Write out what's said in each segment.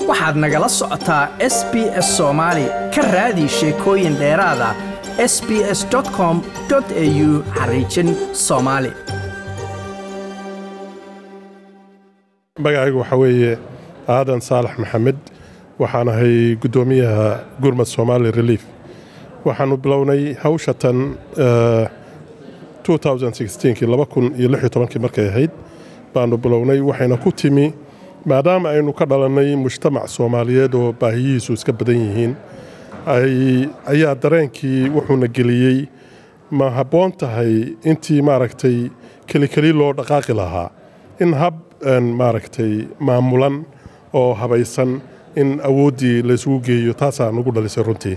waxaad nagala socotaa s b s soomaali ka raadi sheekooyin dheeraada s b s com au xariijin soomaali magacaygu waxaa weeye aadan saalax maxamed waxaan ahay guddoomiyaha gurmad somaali relief waxaanu bilownay hawsha tan kii markay ahayd baanu bilownay waxayna ku timi maadaama aynu ka dhalannay mujtamac soomaaliyeed oo baahiyihiisu iska badan yihiin ayaa dareenkii wuxuuna geliyey ma habboon tahay intii maaragtay kelikeli loo dhaqaaqi lahaa in hab maaragtay maamulan oo habaysan in awooddii laysugu geeyo taasaa nagu dhalisay runtii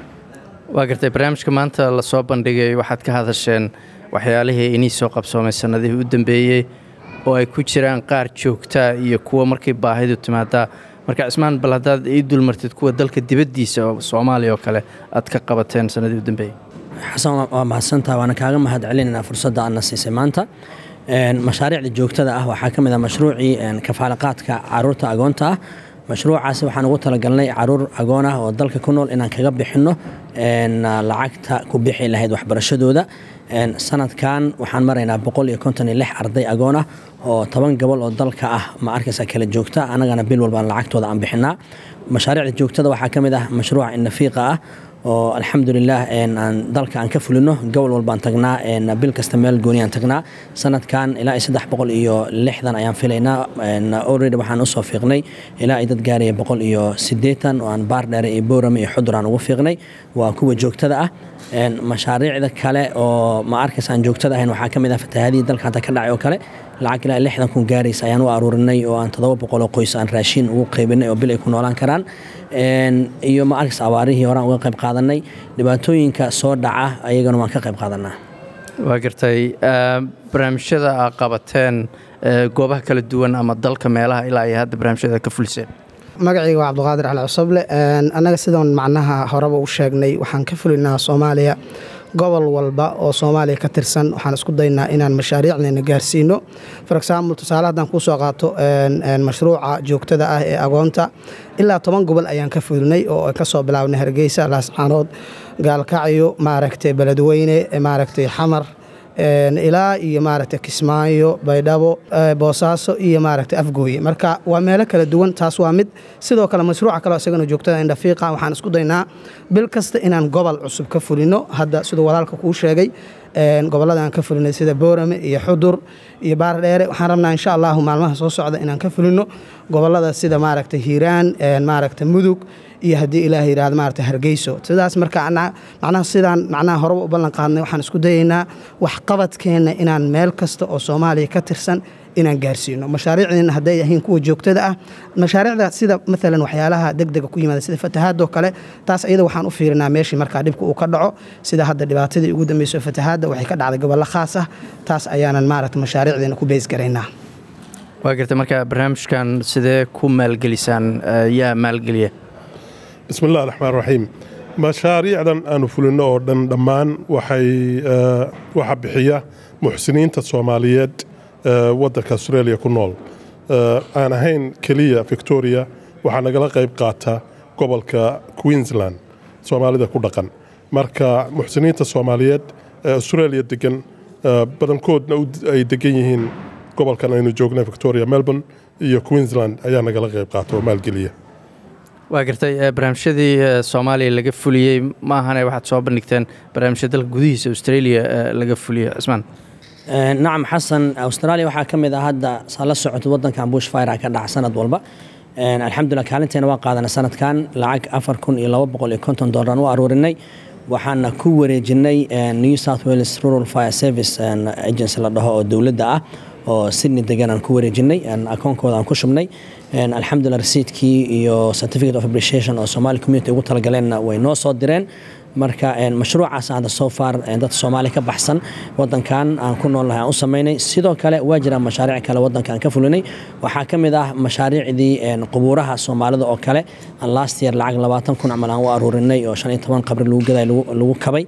waa gartay barnaamijka maanta la soo bandhigay waxaad ka hadasheen waxyaalihii inii soo qabsoomay sannadihii u dambeeyey oo ay ku jiraan qaar joogtaa iyo kuwa markay baahidu timaadaa marka cismaan bal haddaad ii dulmartid kuwa dalka dibaddiisa oo soomaaliya oo kale aad ka qabateen sannadii u dambeeyey xasan waa mahadsantaha waana kaaga mahad celinaynaa fursadda aadna siisay maanta mashaariicda joogtada ah waxaa ka mid ah mashruucii kafaalaqaadka caruurta agoonta ah mashruucaasi waxaan ugu talagalnay caruur agoon ah oo dalka ku nool inaan kaga bixinno lacagta ku bixi lahayd waxbarashadooda sanadkan waxaan maraynaa boqol iyo konton iyo lix arday agoon ah oo toban gobol oo dalka ah ma arkaysa kala joogta annagana bil walbaan lacagtooda aan bixinaa mashaariicda joogtada waxaa ka mid ah mashruuca inafiiqa ah oo alxamdulilah aan dalka aan ka fulino gobol walbaan tagnaa bil kasta meel gooniyaan tagnaa sanadkan ilaa saddex boqol iyo lixdan ayaan filaynaa already waxaan usoo fiiqnay ilaa ay dad gaaraya boqol iyo siddeetan oo aan baardheere iyo boorame iyo xudur aan ugu fiiqnay waa kuwa joogtada ah mashaariicda kale oo ma arkaysa aan joogtada ahayn waxaa ka mid ah fatahaadihii dalka hadda ka dhacay oo kale lacag ilaa lixdan kun gaaraysa ayaan u aruurinay oo aan toddoba boqoloo qoys aan raashiin ugu qaybinay oo bil ay ku noolaan karaan iyo ma arkaysa abaarihii horaan uga qayb qaadanay dhibaatooyinka soo dhaca ayagana waan ka qayb qaadanaa waa gartay barnaamijyada aad qabateen goobaha kala duwan ama dalka meelaha ilaa ay hadda barnaamijyada ka fuliseen magacayga waa cabdiqaadir cali cusable annaga sidoon macnaha horeba u sheegnay waxaan ka fulinaa soomaaliya gobol walba oo soomaaliya ka tirsan waxaan isku daynaa inaan mashaariicdeena gaarsiino for example tusaale haddaan kuu soo qaato mashruuca joogtada ah ee agoonta ilaa toban gobol ayaan ka fulinay oo ka soo bilaabnay hargeysa laascaanood gaalkacyo maaragtay beledweyne maaragtay xamar ilaa iyo maaragtay kismaayo baydhabo boosaaso iyo maaragtay afgooye marka waa meelo kala duwan taas waa mid sidoo kale mashruuca kaleo isagana joogtada indhafiiqa waxaan isku daynaa bil kasta inaan gobol cusub ka fulino hadda siduu walaalka kuu sheegay gobollada aan ka fulinay sida boorame iyo xudur iyo baardheere waxaan rabnaa insha allahu maalmaha soo socda inaan ka fulino gobollada sida maaragtay hiiraan maaragtay mudug iyo haddii ilaah yidhahdo maaragtay hargeyso sidaas marka macnaha sidaan macnaha horeba u ballan qaadnay waxaan isku dayaynaa waxqabadkeenna inaan meel kasta oo soomaaliya ka tirsan inaan gaarsiino mashaariicdeena hadday ahayn kuwa joogtada ah mashaariicda sida maalan waxyaalaha degdega ku yimaada sida fatahaadoo kale taas iyada waxaan u fiirinaa meeshii markaa dhibka uu ka dhaco sida hadda dhibaatadii ugu dambeyso fatahaadda waxay ka dhacday gobollo khaas ah taas ayaanan maaragta mashaariicdeena ku beysgaraynaa waa gartay marka barnaamijkan sidee ku maalgelisaan yaa maalgeliya bismi illah raxmaan raxiim mashaariicdan aanu fulinno oo dhan dhammaan waxay waxa bixiya muxsiniinta soomaaliyeed waddanka australia ku nool aan ahayn keliya victoria waxaa nagala qayb qaata gobolka queensland soomaalida ku dhaqan marka muxsiniinta soomaaliyeed ee australia degan badankoodna ay degan yihiin gobolkan aynu joogna victoria melbourne iyo queensland ayaa nagala qayb qaata oo maalgeliya waa gartay barnaamijyadii soomaaliya laga fuliyey ma ahane waxaad soo bandhigteen barnaamijya dalka gudihiisa australia laga fuliyo cismaan nacam xasan australia waxaa ka mid ah hadda saa la socota wadankan bush fire ka dhaca sanad walba alxamdulilah kaalinteena waa qaadana sanadkan lacag afar kun iyo laba boqol iyo konton doolaraan u aruurinay waxaana ku wareejinay new south wales rural fire service agency la dhaho oo dowladda ah oo sydney degan aan ku wareejinay akoonkooda aan ku shubnay alxamdulilah rasiidkii iyo certificate of appreciation oo somali community ugu talagaleenna way noo soo direen marka mashruucaas hadda so far dad soomaali ka baxsan wadankan aan ku noolnahay aan u samaynay sidoo kale waa jiraan mashaariic kale wadanka aan ka fulinay waxaa ka mid ah mashaariicdii qubuuraha soomaalida oo kale last year lacag labaatan kun camal aan u aruurinay oo shan iyo toban qabri lagu gaday lagu kabay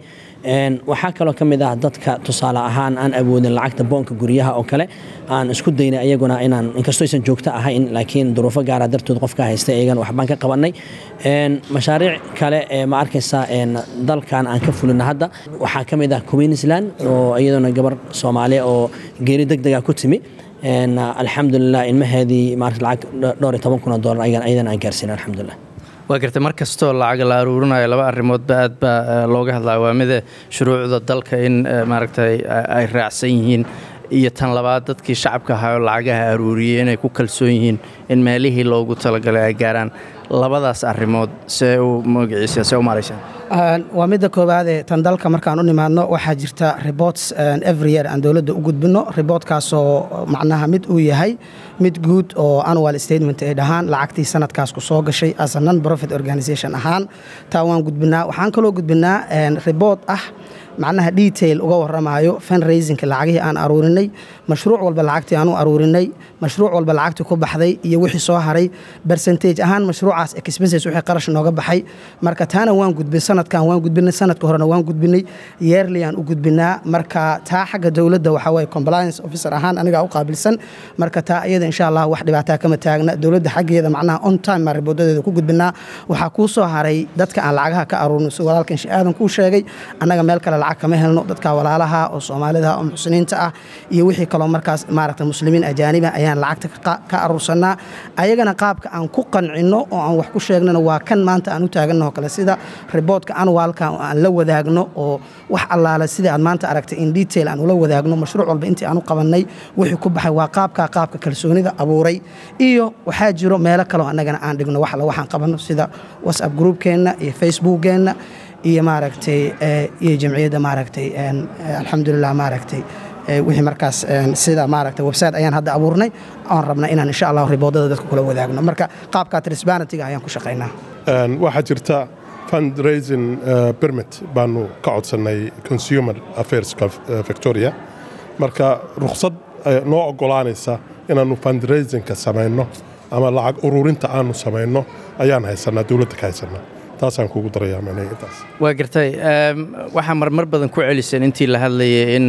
waxaa kaloo ka mid ah dadka tusaale ahaan aan awoodin lacagta boonka guryaha oo kale aan isku daynay ayaguna inaan inkastoo aysan joogto ahayn laakiin duruufo gaara dartood qofka haystay ayagana waxbaan ka qabanay mashaariic kale ee ma arkaysa dalkan aan ka fulina hadda waxaa ka mid ah queensland oo iyaduna gabar soomaaliya oo geeri deg dega ku timi alxamdulilah ilmaheedii maarata lacag dhowr iyo toban kun oo dollar ayadana aan gaarsiina alxamdulilah waa gartay mar kastoo lacag la aruurinayo laba arrimoodba aad baa looga hadlaa waa mida shuruucda dalka in maaragtay ay raacsan yihiin iyo tan labaad dadkii shacabka ahaayoo lacagaha aruuriyey inay ku kalsoon yihiin in meelihii loogu talagalay ay gaaraan labadaas arrimood see u magaciisa see u maaraysaan waa midda koowaadee tan dalka markaan u nimaadno waxaa jirta reports every year aan dowladda u gudbino reportkaasoo macnaha mid uu yahay mid guud oo annual statement ay dhahaan lacagtii sanadkaas ku soo gashay as a non profit organization ahaan taa waan gudbinaa waxaan kaloo gudbinaa report ah macnaha detail uga waramayo fundraisingka lacagihii aan aruurinay mashruuc walba lacagtii aan u aruurinay mashruuc walba lacagtii ku baxday iyo wixii soo haray percentage ahaan mashruucaas expenses wixii qarash nooga baxay marka taana waan gudbin sanadkan waan gudbinay sanadka horena waan gudbinay yearly aan u gudbinaa marka taa xagga dowladda waxaa waye compliance officer ahaan anigaa u qaabilsan marka taa iyada insha allah wax dhibaataa kama taagna dowladda xaggeeda macnaha on time maa riboodadeeda ku gudbinaa waxaa kuu soo haray dadka aan lacagaha ka aruurin si walaalkan shi aadan kuu sheegay annaga meel kale lacag kama helno dadka walaalaha oo soomaalida oo muxsiniinta ah iyo wixii kaloo markaas maaragta muslimiin ajaaniba ayaan lacagta ka aruursanaa ayagana qaabka aan ku qancino oo aan wax ku sheegnana waa kan maanta aan u taaganno kale sida riboodka anwaalka oo aan la wadaagno oo wax allaale sida aad maanta aragtay in detail aan ula wadaagno mashruuc walba intii aan u qabannay wixii ku baxay waa qaabka qaabka kalsoonida abuuray iyo waxaa jiro meelo kaleo annagana aan dhigno wax alle waxaan qabanno sida whatsapp groupkeenna iyo facebookkeenna iyo maaragtay iyo jamciyadda maaragtay alxamdulilah maaragtay wixii markaas sida maaragtay website ayaan hadda abuurnay oon rabna inaan insha allah riboodada dadka kula wadaagno marka qaabka transparentyga ayaan ku shaqaynaa waxaa jirta fundraising permit baanu ka codsannay consumer affairska victoria marka rukhsad noo oggolaanaysa inaannu fundraisingka samayno ama lacag ururinta aanu samayno ayaan haysanaa dowladda ka haysanaa taasaan kugu darayaa macnaha intaas waa gartay waxaa marmar badan ku celiseen intii la hadlayay in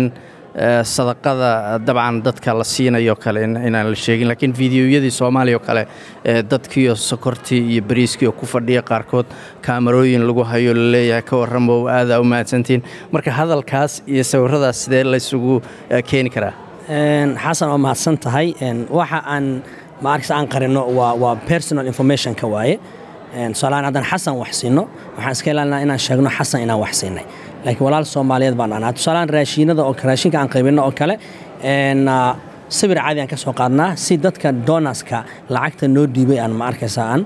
sadaqada dabcan dadka la siinayo kale inaan la sheegin laakiin fideoyadii soomaaliya oo kale dadkiiyo sokortii iyo bariiskii oo ku fadhiya qaarkood kaamarooyin lagu hayo laleeyahay ka warramo aadaa u mahadsantiin marka hadalkaas iyo sawiradaas sidee laysugu keeni karaa xasan waa mahadsan tahay waxa aan maarksa aan qarino waa personal informationka waaye tusaalahaan haddaan xasan wax siino waxaan iska ilaalinaa inaan sheegno xasan inaan wax siinay laakiin walaal soomaaliyeed baan anaa tusaalahaan raashiinada oo raashinka aan qaybino oo kale sawir caadi aan ka soo qaadnaa si dadka donaska lacagta noo dhiibay aan ma arkaysa aan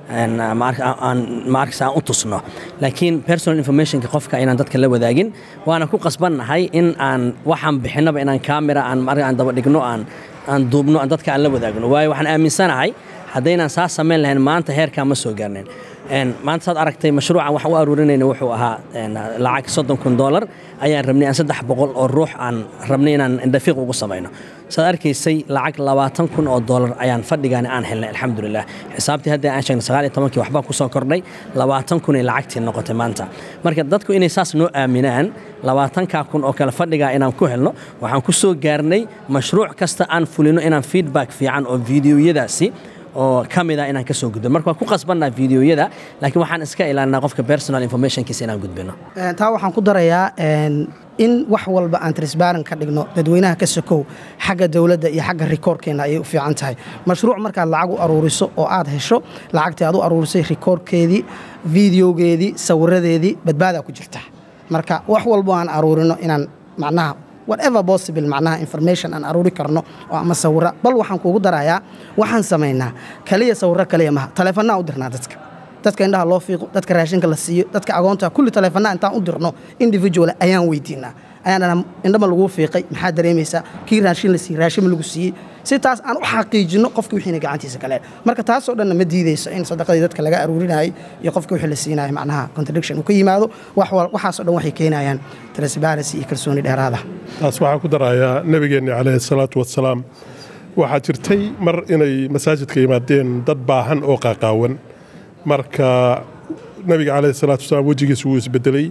maarkasa aan u tusno laakiin personal informationka qofka inaan dadka la wadaagin waana ku qasbannahay in aan waxaan bixinaba inaan kamera aan daba dhigno aan aan duubno aan dadka aan la wadaagno waayo waxaan aaminsanahay haddaynaan saa samayn lahayn maanta heerkaa ma soo gaarnayn maanta saad aragtay mashruucan wax u aruurinayna wuxuu ahaa lacag soddon kun dollar ayaan rabnay aan saddex boqol oo ruux aan rabnay inaan indhafiiq ugu samayno saad arkaysay lacag labaatan kun oo dollar ayaan fadhigaani aan helnay alxamdulilah xisaabtii hadda aan sheegnay sagaal iyo tobankii waxbaa ku soo kordhay labaatan kun ay lacagtii noqotay maanta marka dadku inay saas noo aaminaan labaatankaa kun oo kale fadhigaa inaan ku helno waxaan ku soo gaarnay mashruuc kasta aan fulino inaan feedback fiican oo fideoyadaasi oo ka mid ah inaan ka soo gudbino marka waan ku qasbannaa fideoyada laakiin waxaan iska ilaalinaa qofka personal informationkiisa inaan gudbino taa waxaan ku darayaa in wax walba aan transparent ka dhigno dadweynaha ka sokow xagga dowladda iyo xagga rikoorkeena ayay u fiican tahay mashruuc markaad lacag u aruuriso oo aad hesho lacagtii aad u aruurisay rikoorkeedii videogeedii sawiradeedii badbaadaa ku jirta marka wax walbo aan aruurino inaan macnaha whatever possible macnaha information aan aruuri karno oo ama sawira bal waxaan kuugu darayaa waxaan samaynaa kaliya sawiro kaliya maha taleefannaa u dirnaa dadka dadka indhaha loo fiiqo dadka raashinka la siiyo dadka agoonta kulli taleefannaa intaan u dirno individual ayaan weydiinaa ayaan dhanaa indhama laguu fiiqay maxaa dareemaysaa kii raashin la siiyey raashin ma lagu siiyey si taas aan u xaqiijinno qofkii wixiina gacantiisa kale marka taasoo dhanna ma diideyso in sadaqadii dadka laga aruurinayay iyo qofkii wixii la siinayo macnaha contradiction uu ka yimaado waxaasoo dhan waxay keenayaan transparency iyo kalsooni dheeraada taas waxaa ku darayaa nebigeenni calayhi salaatu wasalaam waxaa jirtay mar inay masaajidka yimaadeen dad baahan oo qaaqaawan marka nebiga calayhi salaatu wasalaam wejigiisa wuu isbedelay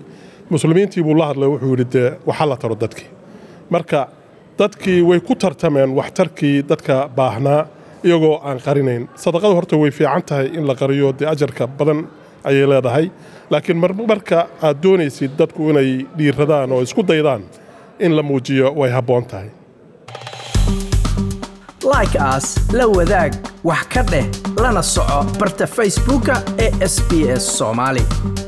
muslimiintii buu la hadlay wuxuu yidhi dee waxa la taro dadkii marka dadkii way ku tartameen waxtarkii dadka baahnaa iyagoo aan qarinayn sadaqadu horta way fiican tahay in la qariyo dee ajarka badan ayay leedahay laakiin marka aad doonaysid dadku inay dhiiradaan oo isku daydaan in la muujiyo way habboon tahay like aas la wadaag wax ka dheh lana soco barta facebooka ee sb s soomaali